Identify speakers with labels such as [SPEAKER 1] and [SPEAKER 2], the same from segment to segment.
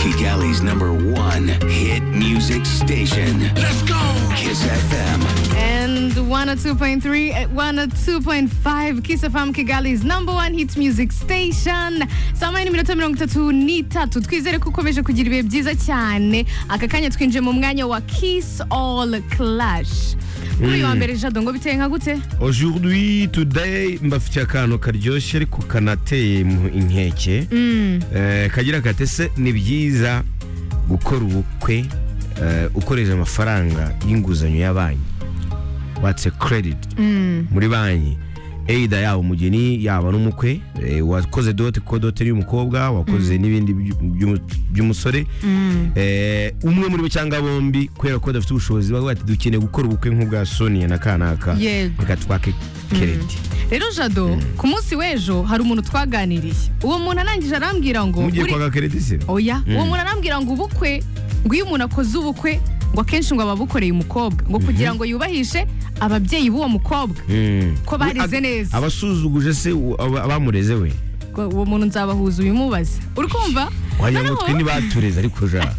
[SPEAKER 1] Kigali's number one hit music station.
[SPEAKER 2] Let's go!
[SPEAKER 1] Kiss FM.
[SPEAKER 3] And 102.3, eh, 102.5 Kiss FM Kigali's number one hit music station. Saa moya n'iminota mirongo itatu n'itatu. Twizere ko ukomeje kugira ibihe byiza cyane. Aka kanya twinjiye mu mwanya wa Kiss All Clash. Kuri uyu wa mbere Jado ngo biteye nka gute?
[SPEAKER 4] Aujourd'hui, today, mbafitiye akantu karyoshye ariko kanateye mu inkeke. Eh, kagira gatese ni byiza gukora ubukwe eh, ukoresheje amafaranga y'inguzanyo ya banki. What's a credit? Muri banki. Either yaba umugeni yaba n'umukwe eh, wakoze dote kuko dote ni umukobwa wakoze n'ibindi byu- byu- by'umusore Eh, umwe muri bo cyangwa bombi kubera ko badafite ubushobozi bavuga bati dukeneye gukora ubukwe nk'ubwa Sonia na kanaka
[SPEAKER 3] Yego.
[SPEAKER 4] reka twake kereti
[SPEAKER 3] Rero Jado, ku munsi w'ejo hari umuntu twaganiriye. Uwo muntu arangije arambwira ngo
[SPEAKER 4] mugiye
[SPEAKER 3] "Uri-
[SPEAKER 4] kwaka kereti se
[SPEAKER 3] oya uwo muntu arambwira ngo ubukwe ngo iyo umuntu akoze ubukwe ngo akenshi ngo ababukoreye umukobwa ngo kugira ngo yubahishe ababyeyi b'uwo mukobwa
[SPEAKER 4] Mm.
[SPEAKER 3] ko barize
[SPEAKER 4] Ab-
[SPEAKER 3] neza.
[SPEAKER 4] abasuzuguje se u- aba- abamureze we
[SPEAKER 3] ngo uwo muntu nzabahuza ubimubaze uri kumva
[SPEAKER 4] wagira ngo
[SPEAKER 3] Arumva?
[SPEAKER 4] twe ntibatureze ariko ja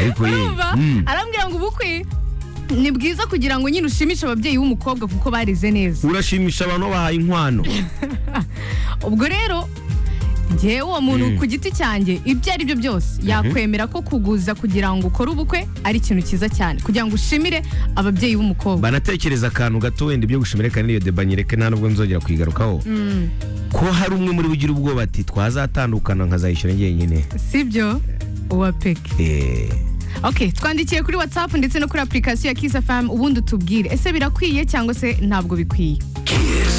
[SPEAKER 4] ariko ye
[SPEAKER 3] Urumva?
[SPEAKER 4] Mm.
[SPEAKER 3] arambwira ngo ubukwe ni bwiza kugira ngo nyine ushimishe ababyeyi b'umukobwa kuko barize neza
[SPEAKER 4] urashimisha abantu bahaye inkwano
[SPEAKER 3] ubwo rero njyewe uwo muntu ku giti cyanjye ibyo ari byo byose yakwemera ko kuguza kugira ngo ukore ubukwe ari ikintu cyiza cyane kugira ngo ushimire ababyeyi b'umukobwa
[SPEAKER 4] banatekereza akantu gato wenda ibyo gushimira kandi iyo debanyereke nta nubwo nzongera kuyigarukaho ko hari umwe muri bo ugira ubwoba ati twazatandukana nkazayishyura njyenyine
[SPEAKER 3] sibyo uwa peke
[SPEAKER 4] Eh,
[SPEAKER 3] ok twandikiye kuri whatsapp ndetse no kuri application ya kiss fm ubundi utubwire ese birakwiye cyangwa se ntabwo bikwiye
[SPEAKER 1] Kiss.